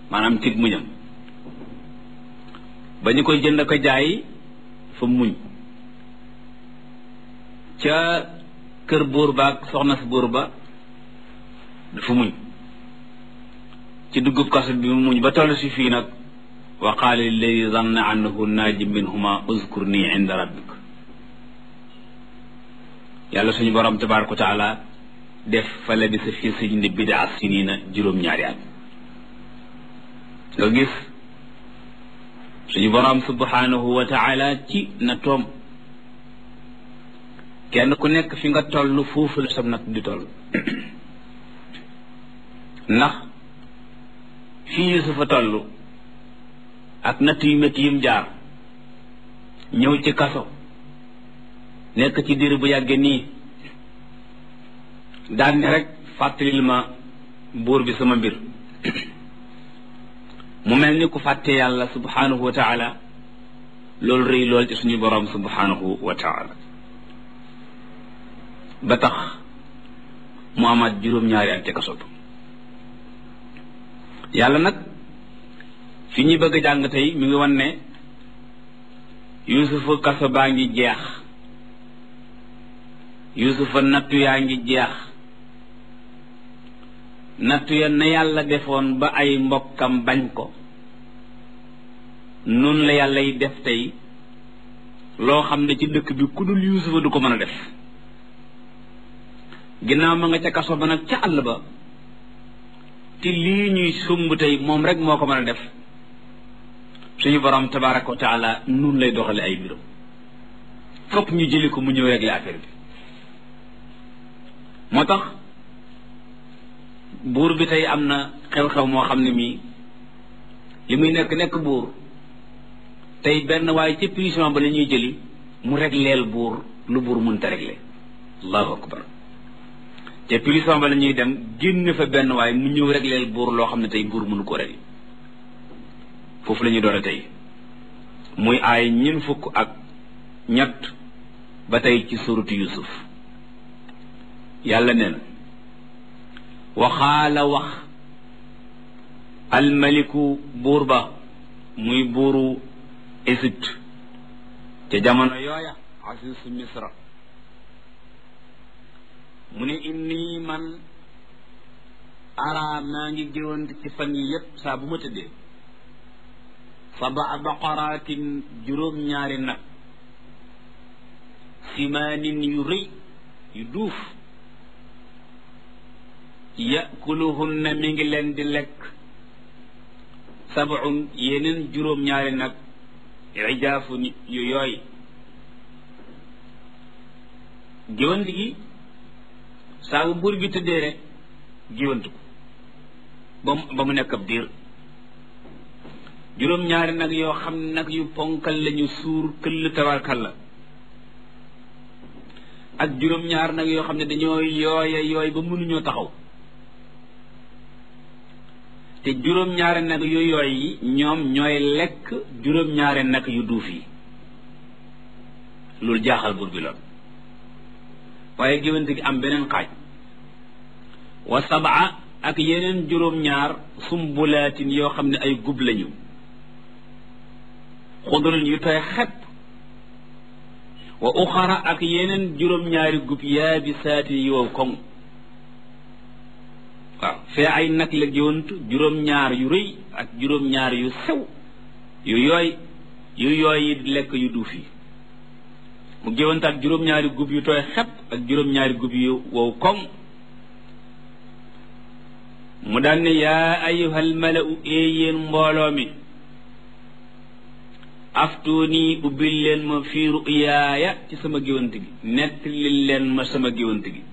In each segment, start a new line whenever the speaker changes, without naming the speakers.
maanaam tig muñam ba ñu koy jënd ko jaay fa muñ ca kër buur ba ak soxna si buur ba dafa muñ ci duggub kaso bi mu muñ ba toll si fii nag wa qaala lilladi zanna annahu naaji minhuma uzkur nii inda rabbik yàlla suñu borom tabaraka wa taala def fa labisa fi sijni bidaa sinina juróom-ñaari at nga gis suñu borom subhanahu wa taala ci na toom kenn ku nekk fi nga toll foofu la sam nag di toll ndax fii Yusufa toll ak natt yu métti yim jaar ñëw ci kaso nekk ci diir bu yàggee nii daan ne rek fàttalil ma buur bi sama mbir mu mel ni ku fàtte yàlla subhanahu wa taala loolu rëy lool ci suñu borom subhanahu wa taala ba tax mu amaat juróom-ñaari at ca kaso ba yàlla nag fi ñuy bëgg a jàng tey mi ngi wan ne yusufa kaso baa ngi jeex yusufa nattu yaa ngi jeex nattu ya na yàlla defoon ba ay mbokkam bañ ko noonu la yàlla yi def tey loo xam ne ci dëkk bi ku dul yusufa du ko mën a def ginnaaw ma nga ca kaso ba nag ca àll ba te lii ñuy sumb tey moom rek moo ko mën a def suñu borom tabaraka wa taala nun lay doxale ay mbiram fokk ñu jëli ko mu ñëw régler affaire bi moo tax buur bi tey am na xew-xew moo xam ne mii li muy nekk nekk buur tey benn waaye ci prison ba la ñuy jëli mu régleel buur lu buur mënta régler allahu akbar te prison ba la ñuy dem génn fa benn waaye mu ñëw régleel buur loo xam ne tey buur mënu ko régler foofu la ñuy doore tey muy aay ñin fukk ak ñett ba tey ci suratu yusuf yàlla nee na waxaala wax almaliku buur ba muy buuru Égypte ca jamono yooya asisu misra mu ne inni man ara maa ngi géwant ci fan yi yépp saa bu ma tëddee sabaa baqaraatin juróom-ñaari nag simaanin yu rëy yu duuf yakuluhunna mi ngi leen di lekk sabun yeneen juróom-ñaari nag ijaafu yu yooy géwant gi saa bu buur bi tëddee rek géwant ko ba mu ba mu nekk ab diir juróom-ñaari nag yoo xam ne nag yu ponkal lañu suur këll tawarkal la ak juróom-ñaar nag yoo xam ne dañoo yooya yooy ba mënuñoo taxaw te juróom-ñaari nag yu yooy yi ñoom ñooy lekk juróom-ñaari nag yu duuf yi loolu jaaxal buur bi lool waaye géwante gi am beneen xaaj wa sabaa ak yeneen juróom-ñaar sumbulaatin yoo xam ne ay gub lañu xudrin yu tooy xepp wa uxara ak yeneen juróom-ñaari gub yaabisaatin yow koŋ waaw fee ay nag la géwant juróom-ñaar yu rëy ak juróom-ñaar yu sew yu yooy yu yooy yi lekk yu duuf yi mu géwant ak juróom-ñaari gub yu tooy xepp ak juróom-ñaari gub yu wow koŋ mu daan ne yaa ayuhal malau ee yéen mbooloo mi aftuuni ubbil leen ma fii ruyaaya ci sama géwant gi nettali leen ma sama géwant gi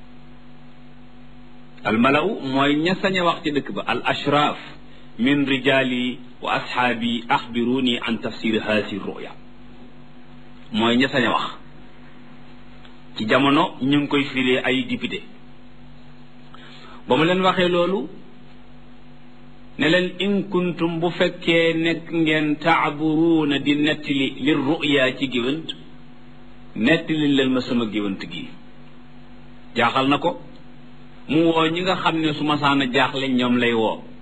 al malau mooy ña sañ a wax ci dëkk ba al ashraaf min rijaali wa ashaabi axbiruni an tafsir haasi ruya mooy ña sañ a wax ci jamono ñu ngi koy firee ay député ba mu leen waxee loolu ne leen in kuntum bu fekkee nekk ngeen taaburuuna di nettali li ruya ci géwant nettali leen ma sama géwant gi jaaxal na ko mu woo ñi nga xam ne su ma saan a jaaxle ñoom lay woo